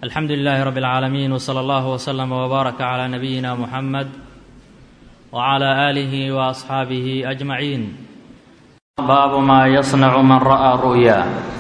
alxamdu lilaahi rabi اlcaalamiin wsala allahu wslama wbaaraka cla nabiyina muxamed wcla aalihi waasxaabihi ajmaciin baabu maa yasnacu man ra'aa ru'ya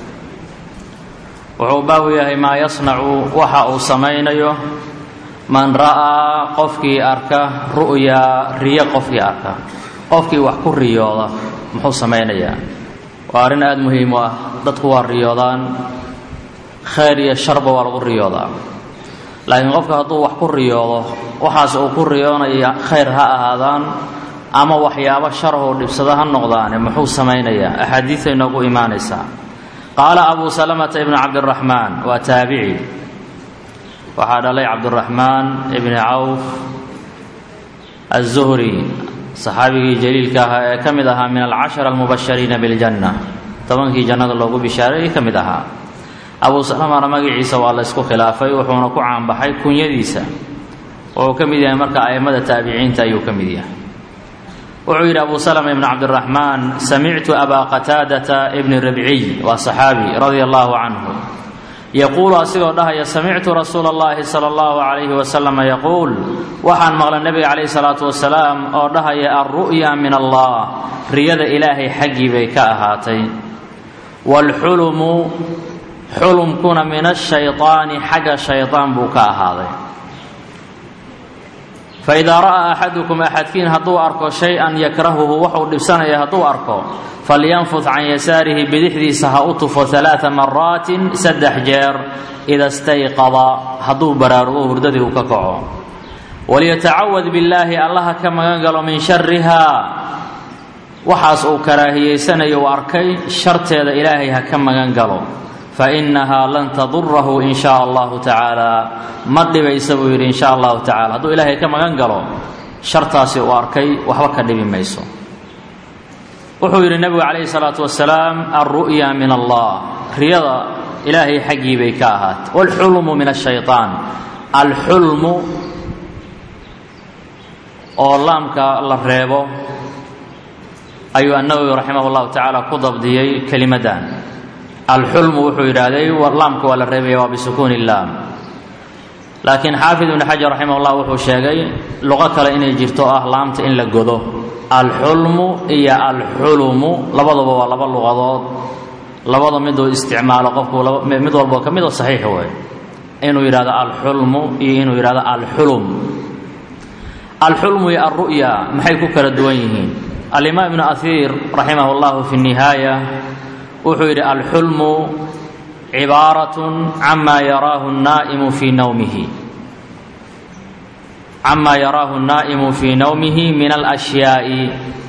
wuxuu baabu yahay maa yasnacu waxa uu samaynayo man ra'aa qofkii arka ru'yaa riyo qofkii arka qofkii wax ku riyooda muxuu samaynayaa waa arrin aada muhiim u ah dadku waa riyoodaan khayr iyo sharba waa lagu riyoodaa laakiin qofka hadduu wax ku riyoodo waxaas uu ku riyoonaya khayr ha ahaadaan ama waxyaabo sharahuu dhibsado ha noqdaane muxuu samaynayaa axaadiiday noogu imaanaysaa qaala abuu salamata ibnu cabdiraxmaan waa taabici waxaa dhalay cabdiraxmaan ibni cawf aلzuhri saxaabigii jaliilka ahaa ee ka mid ahaa min alcashara almubashariina biljanna tobankii jannada loogu bishaareeyey ka mid ahaa abuu salamana magaciisa waa la ysku khilaafay wuxuuna ku caanbaxay kunyadiisa wuxuu ka mid yahay marka a'immada taabiciinta ayuu ka mid yahay wuxuu yidhi abu salama ibn cabdiraxmaan samictu abaa qataadata ibni ribciy waa saxaabi radia allahu canhu yaquulu asigoo dhahaya samictu rasuula اllahi sala allahu calayhi wasalam yaquul waxaan maqlay nebiga calayhi salaatu wasalaam oo dhahaya alru'ya min allah riyada ilaahay xaggii bay ka ahaatay waalxulumu xulumkuna min ashayطaani xagga shayطaan buu ka ahaaday faidaa ra'aa axadukum axadkiin hadduu arko shay-an yakrahuhu waxuu dhibsanaya hadduu arko falyanfud can yasaarihi bidixdiisa ha u tufo alaaa maraatin saddex jeer ida stayqada hadduu baraarugo hurdadii uu ka kaco waliyatacawad billaahi allaha ka magan galo min sharihaa waxaas uu karaahiyeysanayo u arkay sharteeda ilaahay ha ka magan galo fainahaa lan tadurahu in shaa allahu tacaala ma dhibaysa buu yidhi in sha allahu tacala hadduu ilaahay ka magan galo shartaasi uu arkay waxba ka dhibi mayso wuxuu yidhi nebigu calayhi salaatu wasalaam alru'ya min allah riyada ilaahay xaggii bay ka ahaatay waalxulmu min ashayطaan alxulmu oo laamka la reebo ayuu annawowi raximah llahu tacaala ku dabdiyey kelimaddan alxulmu wuxuu yidhaahday laamka waa la reebaya waa bisukuuni laam laakiin xaafid ibnu xajar raximah llah wuxuu sheegay luqo kale inay jirto ah laamta in la godo alxulmu iyo alxulumu labaduba waa laba luqadood labada miduu isticmaalo qofku mid walboo ka mid oo saxiix wey inuu yidhahdo alxulmu iyo inuu yidhahdo alxulum alxulmu iyo alru'ya maxay ku kala duwan yihiin alimaam ibnu ahiir raximah llahu fi nihaaya wuxuu yidhi alxulmu cibaaratun cama yaraahu naa'imu fii nawmihi cama yaraahu الnaa'imu fii nawmihi min alأshyaaءi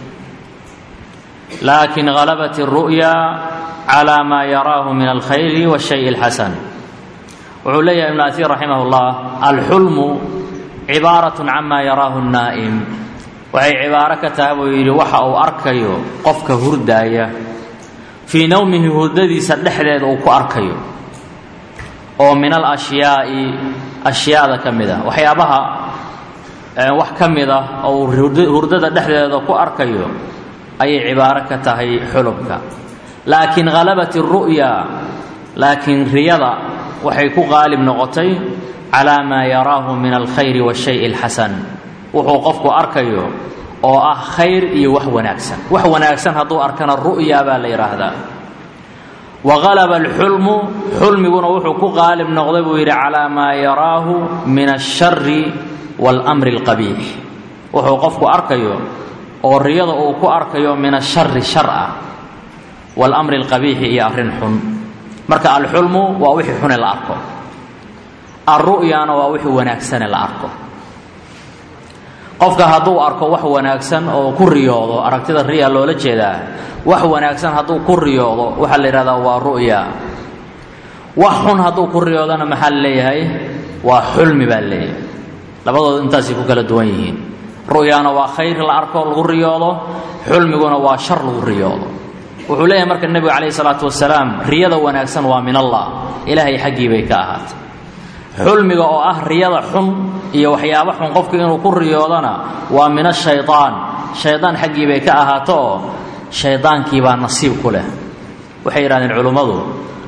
lakin غalabat الru'ya calى ma yaraahu min alkhayri wالshay اlxasan wuxuu leeyahay ibn ahiir raximah اllah alxulmu cibaaraة cama yaraahu الnaa'im waxay cibaaro ka tahay buu yidhi waxa uu arkayo qofka hurdaaya fii nawmihi hurdadiisa dhexdeeda uu ku arkayo oo min alashyaai ashyaada ka mid ah waxyaabaha wax ka mid ah oo hurdada dhexdeeda ku arkayo ayay cibaaro ka tahay xulubka laakiin halabat اru'ya laakiin riyada waxay ku qaalib noqotay calaa maa yaraahu min alkhayri waاshay اlxasan wuxuu qofku arkayo oo ah khayr iyo wax wanaagsan wax wanaagsan hadduu arkana ru'ya baa la yidhaahdaa wa qalaba alxulmu xulmiguna wuxuu ku qaalib noqday buu yidhi calaa maa yaraahu min ashari waalamri alqabiix wuxuu qofku arkayo oo riyada uu ku arkayo min ashari shar ah waalamri alqabiixi iyo arrin xun marka alxulmu waa wixii xune la arko alru'yana waa wixii wanaagsane la arko qofka hadduu arko wax wanaagsan oo ku riyoodo aragtida riya loola jeedaa wax wanaagsan hadduu ku riyoodo waxaa la yidhahdaa waa ru'ya wax xun hadduu ku riyoodona maxaa la leeyahay waa xulmi baa leeyahay labadooda intaasay ku kala duwan yihiin ru'yana waa khayr la arko lagu riyoodo xulmiguna waa shar lagu riyoodo wuxuu leeyahay marka nebigu calayhi salaatu wasalaam riyada wanaagsan waa min allah ilaahay xaggii bay ka ahaatay xulmiga oo ah riyada xun iyo waxyaabo xun qofku inuu ku riyoodana waa min ashayطaan shaydaan xaggii bay ka ahaato oo shaydaankii baa nasiib ku leh waxay yidhahdeen culummadu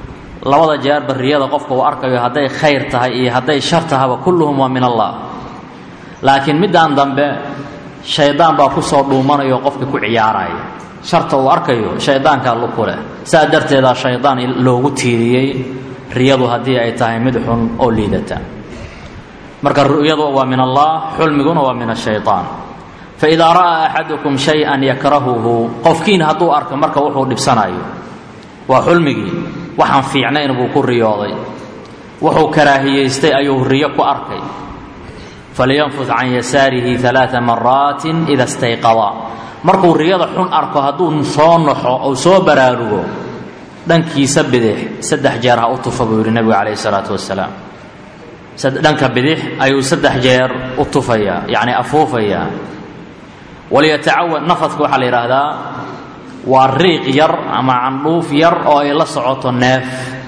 labada jeerba riyada qofka uu arkayo hadday khayr tahay iyo hadday shar tahaba kulluhum waa min allah laakiin middaan dambe shaydaan baa ku soo dhuumanayo qofka ku ciyaaraya sharta uu arkayo shaydaankaa luku leh saa darteedaa shaydaan loogu tiiriyey riyadu haddii ay tahay mid xun oo liidata marka ru'yadu waa min allah xulmiguna waa min ashayطaan faidaa ra'aa axadukum shay-an yakrahuhu qofkiin hadduu arko marka wuxuu dhibsanayo waa xulmigii waxaan fiicnayn buu ku riyooday wuxuu karaahiyaystay ayuu riyo ku arkay falyanfud can yasaarihi ثalaaثa maraatin ida stayqada markuu riyada xun arko hadduu soo naxo ou soo baraarugo dhankiisa bidix saddex jeer ha u tufa buu yidhi nebigu calayh isalaatu wasalaam dhanka bidix ayuu saddex jeer u tufayaa yacni afuufayaa waliyatacawad nafadka waxaa la yidhaahdaa waa riiq yar ama candhuuf yar oo ay la socoto neef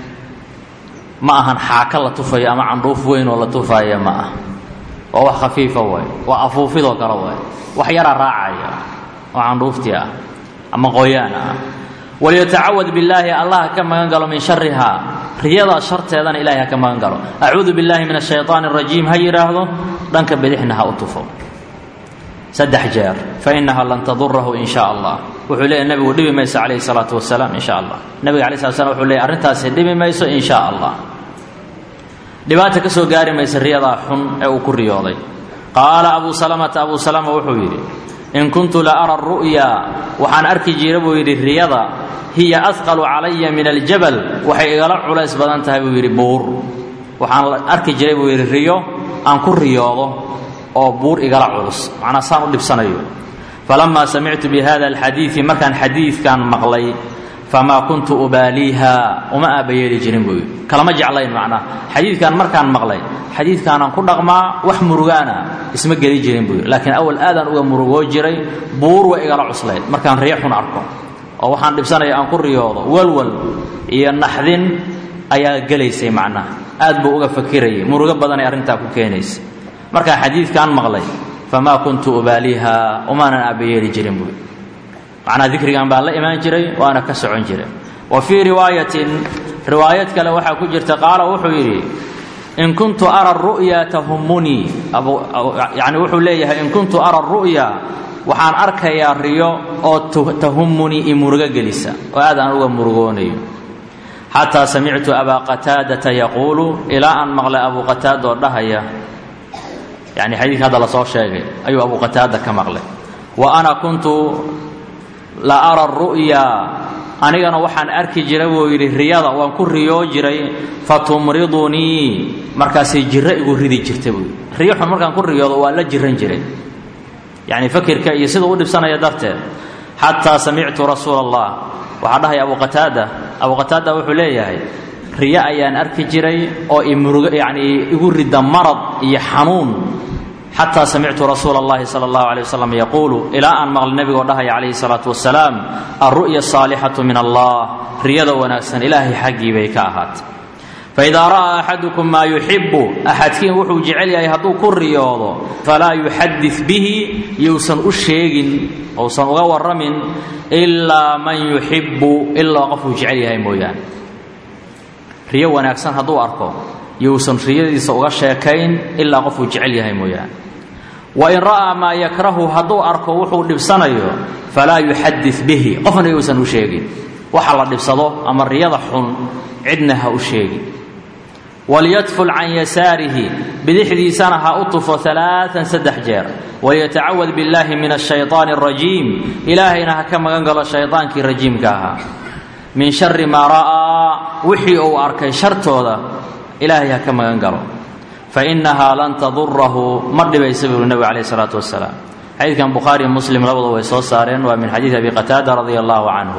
ma ahan xaaka la tufayo ama candhuuf weyn oo la tufaaya ma ah waa wax khafiifa waay waa afuufidoo kale waay wax yaraa raacaya oo candhuuftii ah ama qoyaan ah waliyatacawad billaahi allah ha ka magan galo min sharihaa riyada sharteedana ilahay ha ka magan galo acuudu billahi min ashayطaan الrajiim ha yidhaahdo dhanka bidixna ha u tufo saddex jeer fainaha lan tadurahu in sha allah wuxuu leeyahy nebigu dhibi mayso calayhi الsalaatu wasalaam in sha allah nebiga alay slat slam wuxuu leeyay arrintaasi dhibi mayso in sha allah dhibaata ka soo gaari maysa riyadaa xun ee uu ku riyooday qaala abu salamata abu salama wuxuu yidhi in kuntu la ara ru'ya waxaan arki jira buu yidhi riyada hiya ahqalu calaya min aljabal waxay igala culays badan tahay buu yidhi buur waxaan arki jiray buu yidhi riyo aan ku riyoodo oo buur igala culus macnaa saan u dhibsanayo falamaa samictu bi hada alxadiidi markaan xadiidkan maqlay famaa kuntu ubaaliiha uma aabbayeeli jirin buu yidhi kalama jeclayn macnaa xadiidkan markaan maqlay xadiidkaanaan ku dhaqmaa wax murugaana isma geli jirin buu yidhi laakiin awal aadaan uga murugoo jiray buur way igala cuslayd markaan riyo xun arko oo waxaan dhibsanaya aan ku riyoodo walwal iyo naxdin ayaa gelaysay macnaha aad buu uga fakirayay murugo badanay arrintaa ku keenaysa markaan xadiidkan maqlay famaa kuntu ubaaliiha umaanan aabbayeeli jirin buu yidhi macnaa dikrigan baan la imaan jiray waana ka socon jiray wa fii riwaayatin riwaayad kale waxaa ku jirta qaala wuxuu yidhi in kuntu ara ru'ya tahumunii yani wuxuu leeyahay in kuntu ara ru'ya waxaan arkayaa riyo oo tahumunii i murugo gelisa oo aad aan uga murugoonayo xataa samictu abaa qataadata yaquulu ilaa aan maqlay abu qataada oo dhahaya yani xadiidka hadda lasoo sheegay ayuu abu qataada ka maqlay wa ana kuntu la ara ru'ya anigana waxaan arki jiray buu yidhi riyada waan ku riyoo jiray fatumridunii markaasay jiro igu ridi jirta buu yidhi riyo xun markaan ku riyoodo waa la jiran jiray yacni fakirka iyo siduu u dhibsanaya darteed xataa samictu rasuula allah waxaa dhahaya abu qataada abu qataada wuxuu leeyahay riyo ayaan arki jiray oo imurug yacni igu rida marad iyo xanuun xataa samictu rasuula اllahi salى اllahu alيه wasalam yaquulu ilaa aan maqli nebigoo dhahaya calayhi الsalaatu wasalaam alru'ya asaalixatu min allah riyada wanaagsan ilaahay xaggii bay ka ahaatay faidaa ra'aa axadukum maa yuxibu axadkiin wuxuu jecel yahay hadduu ku riyoodo falaa yuxadid bihi yousan u sheegin ousan uga warramin ilaa man yuxibu ilaa qofuu jecel yahay mooyaane riyo wanaagsan hadduu arko yousan riyadiisa uga sheekayn ilaa qofuu jecel yahay mooyaane wain ra'aa maa yakrahu hadduu arko wuxuu dhibsanayo falaa yuxadid bihi qofna yousan u sheegin waxa la dhibsado ama riyada xun cidna ha u sheegin walyadful can yasaarihi bidixdiisana ha u tufo alaaan saddex jeer waliyatacawad billaahi min ashayطaani اrajiim ilaahayna ha ka magan galo shaydaankii rajiimka ahaa min shari maa ra'aa wixii uu arkay shartooda ilaahay ha ka magan galo fainahaa lan tadurahu ma dhibaysa buu nebigu calayh isalaatu wasalaam xadiidkan bukhaariyo muslim labadu way soo saareen waa min xadiidi abi qataada radia allahu canhu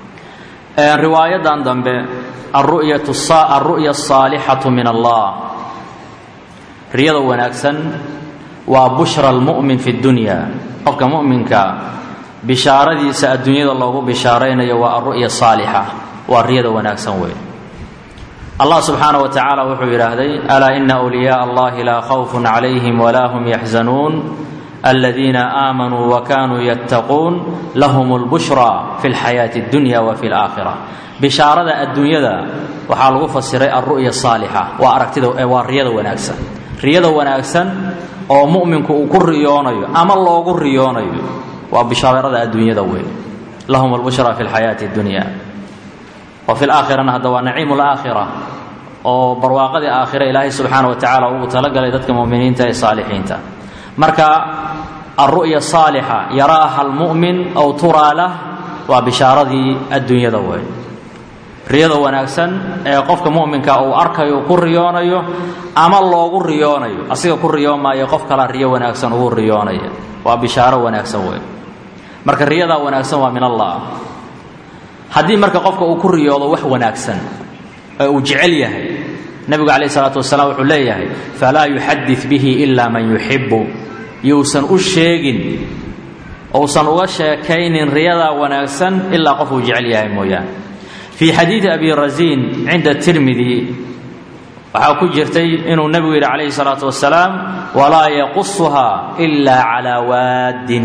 riwaayadan dambe alru'ya asaalixatu min allah riyada wanaagsan waa bushra almu'min fi dunya qofka mu'minka bishaaradiisa adduunyada loogu bishaaraynayo waa alru'ya saalixa waa riyada wanaagsan wey allah subxaana wa tacaala wuxuu yidhaahday alaa ina wliyaءa allahi laa khawfun calayhim walaa hum yaxzanuun aladiina aamanuu wa kanuu yattaquun lahum اlbushra fi اlxayaati اddunya wa fi اlaakhira bishaarada adduunyada waxaa lagu fasiray alru'ya saalixa waa aragtida waa riyada wanaagsan riyada wanaagsan oo mu'minku uu ku riyoonayo ama loogu riyoonayo waa bishaarada adduunyada wey lahum albushra fi lxayaati اdunya wa fi laakhirana hadda waa naciimu laakhira oo barwaaqadii aakhira ilaahay subxaana wa tacaala uu talagalay dadka muminiinta ee saalixiinta marka alru'ya saalixa yaraaha almu'min aw turaa lah waa bishaaradii adduunyada wey riyada wanaagsan ee qofka mu'minka uu arkayo ku riyoonayo ama loogu riyoonayo asiga ku riyoomaayo qof kala riyo wanaagsan ugu riyoonaya waa bishaaro wanaagsan wey marka riyadaa wanaagsan waa min allah haddii marka qofka uu ku riyoodo wax wanaagsan ee uu jecel yahay nebigu calayh isalaatu wasalaam wuxuu leeyahay falaa yuxadid bihi ilaa man yuxibu yuusan u sheegin uusan uga sheekaynin riyadaa wanaagsan ilaa qof uu jecel yahay mooyaane fii xadiidi abi rasiin cinda tirmidi waxaa ku jirtay inuu nebigu yidhi calayhi salaatu wasalaam walaa yaqusuhaa ilaa calaa waaddin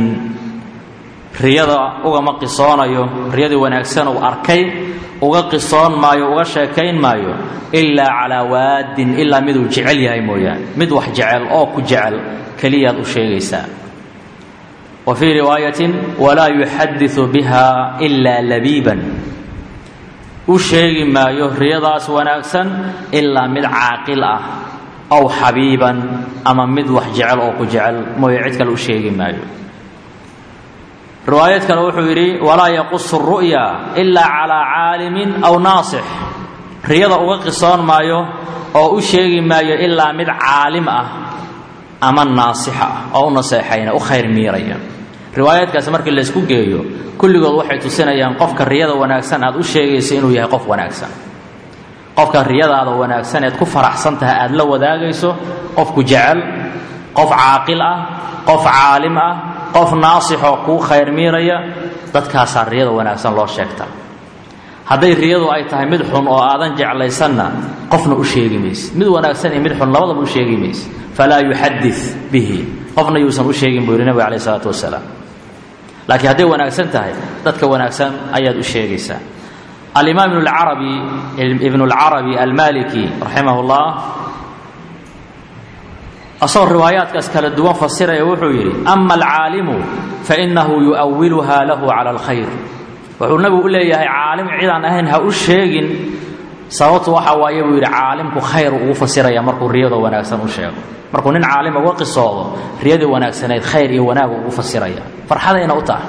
riyada ugama qisoonayo riyadii wanaagsan uu arkay uga qisoon maayo uga sheekayn maayo ilaa calaa waaddin ilaa miduu jecel yahay mooyaane mid wax jecel oo ku jecel keliyaad u sheegaysaa wa fii riwaayatin walaa yuxadiu biha ilaa labiiban u sheegi maayo riyadaas wanaagsan ilaa mid caaqil ah aw xabiiban ama mid wax jecel oo ku jecel mooye cid kale u sheegi maayo riwaayad kale wuxuu yidhi walaa yaqusu ru'ya ilaa calaa caalimin aw naasix riyada uga qisoon maayo oo u sheegi maayo ilaa mid caalim ah ama naasixa ah oo u naseexayna u khayr miiraya riwaayaadkaasi markii laysku geeyo kulligood waxay tusinayaan qofka riyada wanaagsan aad u sheegayso inuu yahay qof wanaagsan qofka riyadaada wanaagsan eed ku faraxsan tahay aad la wadaagayso qofku jecel qof caaqil ah qof caalim ah qof naasixoo kuu khayr miiraya dadkaasaa riyada wanaagsan loo sheegta hadday riyadu ay tahay mid xun oo aadan jeclaysanna qofna u sheegi mayse mid wanaagsan iyo mid xun labadaba u sheegi mayse falaa yuxadid bihi qofna yuusan u sheegin buu yidhi nebiga calayh isalaatu wasalaam laakiin hadday wanaagsan tahay dadka wanaagsan ayaad u sheegaysaa alimaam ibnulcarabi ibnu lcarabi almaliki raximah llah asagoo riwaayaadkaas kala duwan fasiraya wuxuu yidhi ama alcaalimu fainahu yu'awiluha lahu cala alkhayr wuxuu nabigu u leeyahay caalim cidaan ahayn ha u sheegin sababtu waxa waaye buu yidhi caalimku khayr ugu fasiraya markuu riyada wanaagsan u sheego markuu nin caalima uga qisoodo riyadii wanaagsaneyd khayr iyo wanaag ugu fasiraya farxadayna u tahay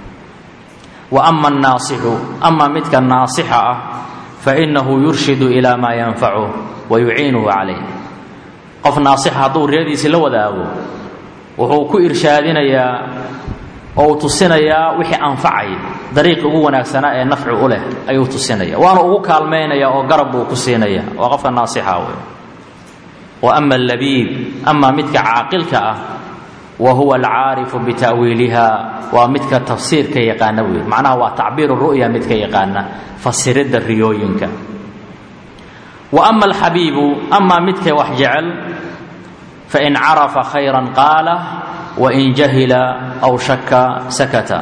wa ama annaasixu ama midka naasixa ah fainahu yurshidu ilaa maa yanfacuh wa yuciinuhu calayh qof naasixa hadduu riyadiisii la wadaago wuxuu ku irshaadinayaa oo uu tusinayaa wixii anfacaya dariiqi ugu wanaagsanaa ee nafci u leh ayuu tusinaya waana ugu kaalmaynaya oo garab buu ku siinaya waa qofka naasixa wey wa ama allabiib ama midka caaqilka ah wa huwa alcaarifu bita'wiiliha waa midka tafsiirka yaqaana wey macnaha waa tacbiiru ru'ya midka yaqaana fasiridda riyooyinka wa ama alxabiibu ama midka wax jecel fain carafa khayran qaala wain jahila aw shaka sakata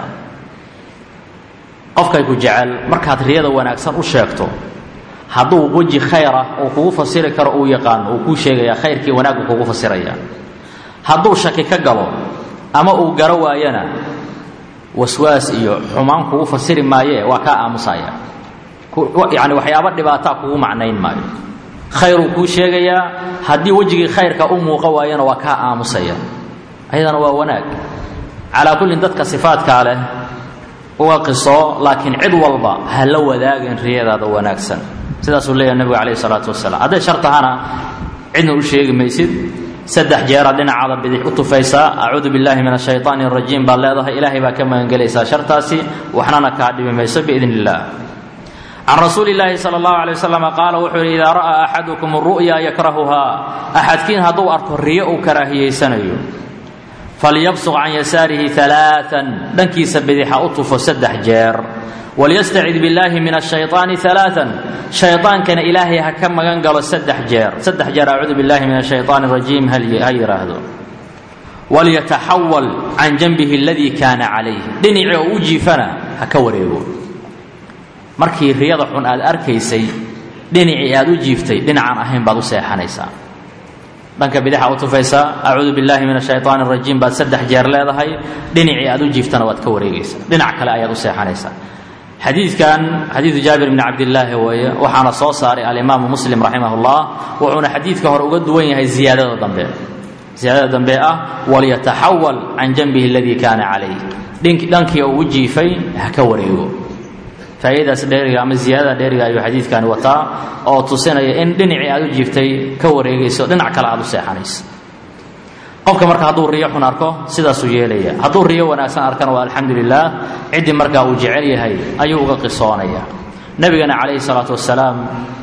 qofkay ku jecel markaad riyada wanaagsan u sheegto hadduu weji khayra uu kugu fasiri karo uu yaqaano uu kuu sheegaya khayrkii wanaaggu kugu fasiraya hadduu shaki ka galo ama uu garo waayana waswaas iyo xumaan kugu fasiri maayee waa kaa aamusaya yani waxyaaba dhibaataa kugu macnayn maayo khayruu kuu sheegayaa haddii wejigii khayrka u muuqa waayana waa kaa aamusaya ayadana waa wanaag calaa kullin dadka sifaadkaa leh uga qiso laakiin cid walba ha la wadaagin riyadaada wanaagsan sidaasuu leeyahay nebigu calayhi salaatu wasalaam hadday shar tahana cidna u sheegi maysid saddex jeeraad dhinacaada bidix u tufaysaa acuudu billahi min ashayطaani اrajiim baad leedahay ilaahay baa ka magangelaysaa shartaasi waxnana kaa dhibi mayso biidn illah can rasuuli اllaahi salى اllahu alay waslama qaala wuxuu yidhi idaa ra'aa axadukum ru'ya yakrahuhaa axadkiin hadduu arko riyo uu karaahiyaysanayo falyabsuq can yasaarihi alaaan dhankiisa bidixa u tufo saddex jeer walyastacid billaahi min ashayطaani alaaan shayطaankana ilaahay ha ka magan galo saddex jeer saddex jeer acuudu billahi min ashayطaani rajiim ha yidhaahdo walyataxawal can janbihi aladii kaana calayh dhinacii oo u jiifana ha ka wareego markii riyada xun aad arkaysay dhinacii aad u jiiftay dhinacaan ahayn baad u seexanaysaa dhanka bidaxa u tufaysaa acuudu billaahi min ashaytaan arajiim baad saddex jeer leedahay dhinacii aad u jiiftana waad ka wareegaysaa dhinac kale ayaad u seexanaysaa xadiidkan xadiidu jaabir bni cabdillaahi weeye waxaana soo saaray alimaamu muslim raximah llah wuxuuna xadiidka hore uga duwan yahay ziyaadada dambe ziyaadada dambe ah walyataxawal can janbihi aladii kaana calayh dhankii uu u jiifay ha ka wareego faa'iidadaas dheeriga ama ziyaadada dheeriga ayuu xadiidkani wataa oo tusinaya in dhinacii aad u jiiftay ka wareegayso dhinac kale aad u seexanayso qofka marka hadduu riyo xun arko sidaasuu yeelaya hadduu riyo wanaagsan arkana waa alxamdu lilah ciddii markaa uu jecel yahay ayuu uga qisoonaya nebigana calayhi salaatu wasalaam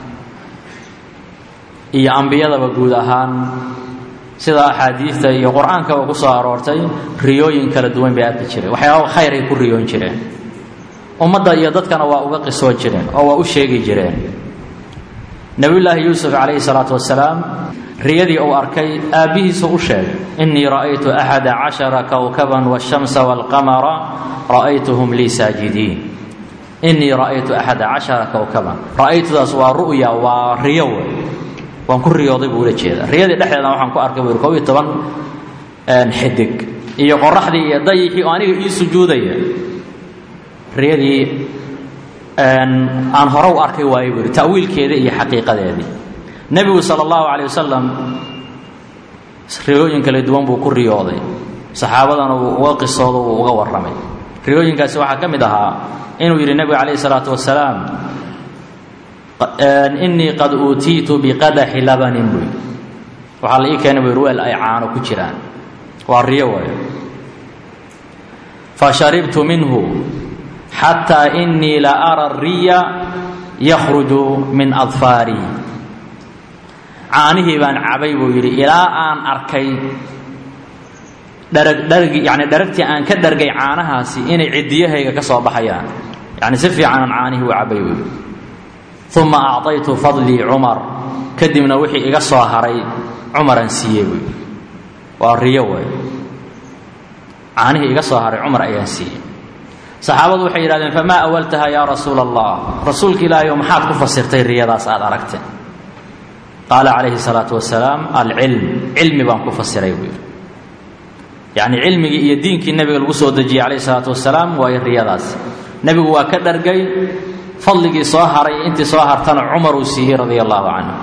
iyo ambiyadaba guud ahaan sida axaadiidta iyo qur-aankaba ku soo aroortay riyooyin kala duwan bay arki jireen waxyaaba khayr ay ku riyoon jireen ummadda iyo dadkana waa uga qisoon jireen oo waa u sheegi jireen nebiyullaahi yuusuf calayhi salaatu wasalaam riyadii uu arkay aabbihiisu u sheegay innii ra'aytu axada cashara kowkaban waashamsa waalqamara ra'aytuhum lii saajidiin innii ra'aytu axada cashara kowkaban ra'aytudaas waa ru'ya waa riyo wey waan ku riyooday buu ula jeeda riyadii dhexdeeda waxaan ku arkay buu kob iyo toban xidig iyo qoraxdii iyo dayixii oo aniga ii sujuudaya riyadii aan hore u arkay waaye buu yidhi ta'wiilkeedii iyo xaqiiqadeedii nebigu sala allahu calay wasalam riyooyin kala duwan buu ku riyooday saxaabadana wuu uga qisoodo wuu uga warramay riyooyinkaasi waxaa ka mid ahaa inuu yidhi nebigu calayhi salaatu wasalaam innii qad uutiitu biqadaxi labanin buu yidhi waxaa la ii keenay buu yidhi weel ay caano ku jiraan waa riyo waayo fasharibtu minhu xataa innii la ara riya yakhruju min adfaarii caanihii baan cabay buu yidhi ilaa aan arkay dharag dhargi yacni dharagtii aan ka dhargay caanahaasi inay ciddiyahayga ka soo baxayaan yacni si fiicanaan caanihii u cabay buu yidhi uma acطaytu fadlii cumar kadibna wixii iga soo haray cumaraan siiyey buu yidhi waa riyo way caanihii iga soo haray cumar ayaan siiyey saxaabadu waxay yidhahdeen famaa awaltaha yaa rasuula allah rasuulka ilaahay oo maxaad ku fasirtay riyadaas aad aragteen qaala calayhi salaatu wasalaam alcilm cilmi baan ku fasiray buu yidhi yacni cilmigii iyo diinkii nebiga lagu soo dejiyey calayhi salaatu wasalaam waayo riyadaas nebigu waa ka dhargay fadligii soo haray intii soo hartana cumar uu siiyey radia allahu canhu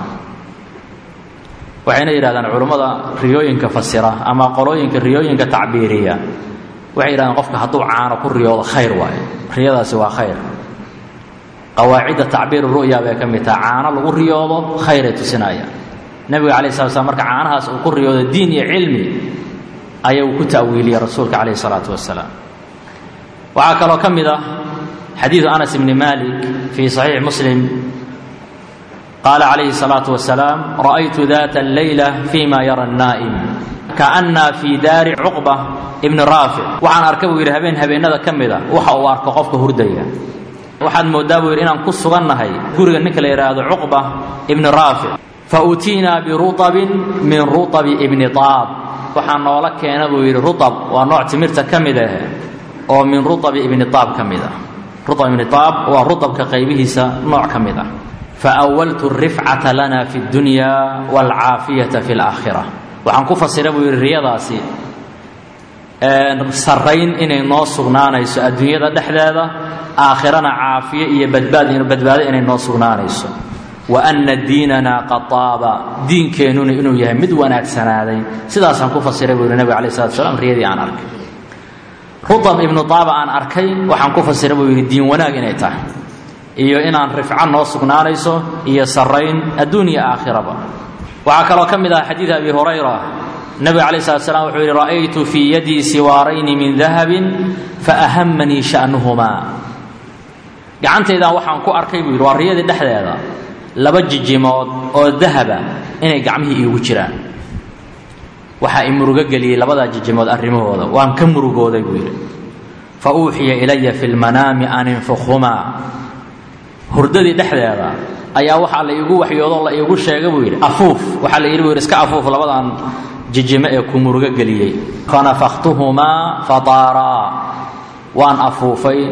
waxayna yidhahdaan culummada riyooyinka fasira ama qolooyinka riyooyinka tacbiiriya waxay yidhahdeen qofka hadduu caano ku riyoodo khayr waayo riyadaasi waa khayr qawaacidda tacbiir ru'ya bay ka mid taha caano lagu riyoodo khayray tusinaya nebiga calai slat slam marka caanahaas uu ku riyoodo diin iyo cilmi ayuu ku ta'wiiliyey rasuulka calayhi salaatu wasalaam waxaa kaloo ka mid ah xadiidu anas bni malik fii saxiixi muslim qaala calayhi salaatu wasalaam ra'aytu data alleyla fima yara annaa'im kaana fii daari cuqba ibni raafic waxaan arka buu yidhi habeen habeennada ka mida waxa uu arko qofka hurdaya waxaad mooddaa buu yidhi inaan ku sugannahay guriga ninka la yidhaahdo cuqba ibni raafic fa uutiinaa birutabin min rutabi ibni taab waxaa noola keena buu yidhi rutab waa nooc timirta ka mid ah oo min rutabi ibni taab ka mid ah rutab ibni taab waa rutabka qaybihiisa nooc ka mid ah faawaltu rifcata lana fi اdunya wاlcaafiyata fi اlaakhira waxaan ku fasira buu yidhi riyadaasi sarrayn inay noo sugnaanayso adduunyada dhexdeeda aakhirana caafiye iyo badbaad badbaado inay noo sugnaanayso wa anna diinana qad taaba diinkeennuna inuu yahay mid wanaagsanaaday sidaasaan ku fasiray buu yidhi nabig alai slat slam riyadii aan arkay rutab ibnu taaba aan arkay waxaan ku fasiray buu yidhi diin wanaag inay tahay iyo inaan rifco noo sugnaanayso iyo sarrayn adduun iyo aakhiraba waxaa kaloo ka mid ah xadiid abi hurayra nabiga calayi slat slam wuxuu yidhi ra'aytu fii yadii siwaarayni min dahabin faahamanii sha'nuhumaa gacantaydan waxaan ku arkay buu yidhi waa riyadii dhexdeeda laba jijimood oo dahaba inay gacmihii iigu jiraan waxaa i murugo geliyey labadaa jijimood arrimahooda waan ka murugooday buu yidhi fa uuxiya ilaya fi lmanaami an infukhumaa hurdadii dhexdeeda ayaa waxaa la iigu waxyoodoo la iigu sheega buu yidhi afuuf waxaa la yidhi buu yidhi iska afuuf labadan jijimo ee ku murugo geliyey fanafaktuhumaa fataaraa waan afuufay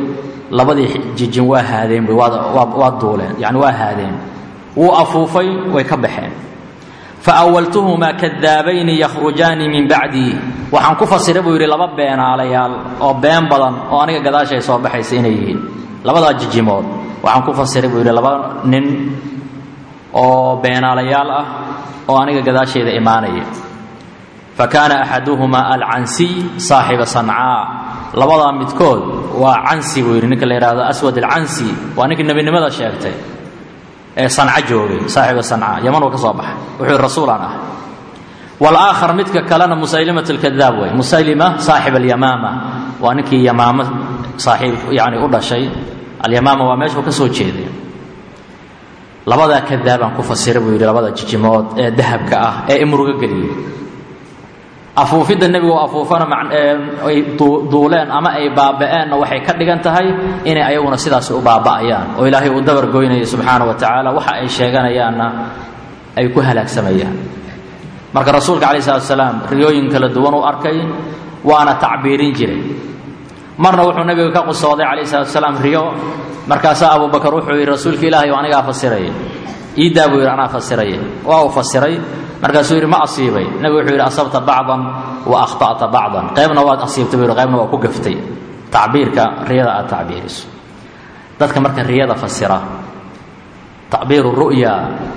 labadii jijin waa haadeen buy waa duuleen yani waa haadeen wuu afuufay way ka baxeen faawaltuhumaa kadaabayni yakhrujaani min bacdii waxaan ku fasiray buu yidhi laba beenaalayaal oo been badan oo aniga gadaashay soo baxaysa inay yihiin labadaa jijimood waxaan ku fasiray buu yidhi laba nin oo beenaalayaal ah oo aniga gadaashayda imaanaya fa kaana axaduhumaa alcansiy saaxiba sancaa labadaa midkood waa cansi buu yidhi ninka la yidhahdo aswad alcansi waa ninkii nebinimada sheegtay ee sanca joogay saaxiba sanca yaman uu ka soo baxay wuxuu yidhi rasuulaan ah waalaakhar midka kalena musaylimat alkadaab wey musaylima saaxib alyamaama waa ninkii yamaamo saaxiib yani u dhashay alyamaama waa meeshuu ka soo jeeday labadaa kadaabaan ku fasiray buu yidhi labada jijimood ee dahabka ah ee imruga geliyey afuufidda nebigu afuufana ay duuleen ama ay baaba'eenna waxay ka dhigan tahay inay ayaguna sidaasi u baaba'ayaan oo ilaahay uu dabar goynaya subxaana wa tacaala waxa ay sheeganayaanna ay ku halaagsamayaan marka rasuulka calayi salatu salaam riyooyin kala duwan uu arkay waana tacbiirin jiray marna wuxuu nebiga ka qusooday calayhi salatu salaam riyo markaasaa abubakar wuxuu yidhi rasuulka ilaahay oo anigaa fasiraya iidaa buu yidhi anaa fasiraya waa uu fasiray markaasuu yidhi ma asiibay nebigu wuxuu yidhi asabta bacdan wa akhta'ta bacdan qaybna waad asiibtay buu yidhi qaybna waa ku gaftay tacbiirka riyada aad tacbiiriso dadka marka riyada fasira tacbiiru ru'ya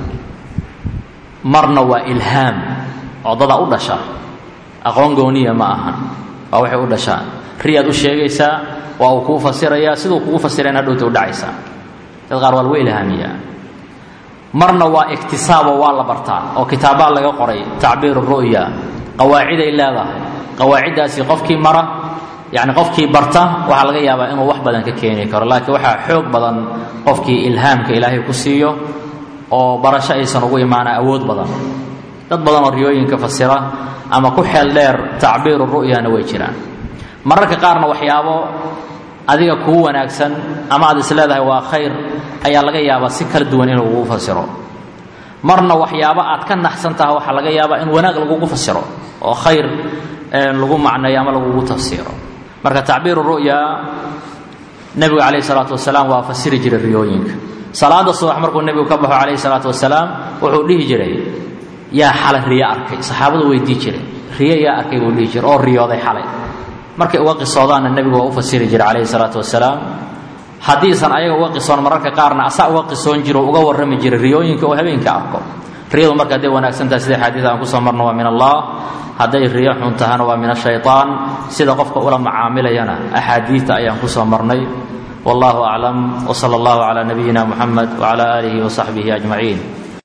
marna waa ilhaam oo dada u dhasha aqoon gooniya ma ahan waa waxay u dhashaan riyaad u sheegaysaa waa uu kuu fasirayaa siduu kugu fasirayn hadhowta u dhacaysaa dad qaar waa lagu ilhaamiyaa marna waa iktisaabo waa la bartaa oo kitaabbaa laga qoray tacbiiru ru'ya qawaaciday leedahay qawaaciddaasi qofkii mara yacni qofkii barta waxaa laga yaabaa inuu wax badan ka keeni karo laakiin waxaa xoog badan qofkii ilhaamka ilaahay ku siiyo oo barasho aysan ugu imaana awood badan dad badan oo riyooyinka fasira ama ku xeel dheer tacbiiru ru'yana way jiraan mararka qaarna waxyaabo adiga kuu wanaagsan ama aad is leedahay waa khayr ayaa laga yaabaa si kala duwan in lagugu fasiro marna waxyaabo aad ka naxsan taha waxaa laga yaabaa in wanaag lagugu fasiro oo khayr lagu macneeyo ama lagugu tafsiiro marka tacbiiru ru'ya nebigu calayhi salaatu wasalaam waa fasiri jiray riyooyinka salaada subax markuu nebigu ka baxo calayhi salaatu wasalaam wuxuu dhihi jiray yaa xalay riyo arkay saxaabadu weydii jiray riyo yaa arkay buu dhihi jiray oo riyooday xalay markay uga qisoodaanna nebigu waa u fasiri jiray calayhi salaatu wasalaam haddiisan ayaga uga qisoon mararka qaarna asaa uga qisoon jiro uga warrami jiray riyooyinka oo habeenka arko riyadu marka hadday wanaagsan tahay sida xadiid aan kusoo marno waa min allah hadday riyo xun tahana waa min ashaytaan sida qofka ula macaamilayana axaadiidta ayaan kusoo marnay wallahu aclam wsala allahu calaa nabiyina muxamed wcala aalihi wasaxbihi ajmaciin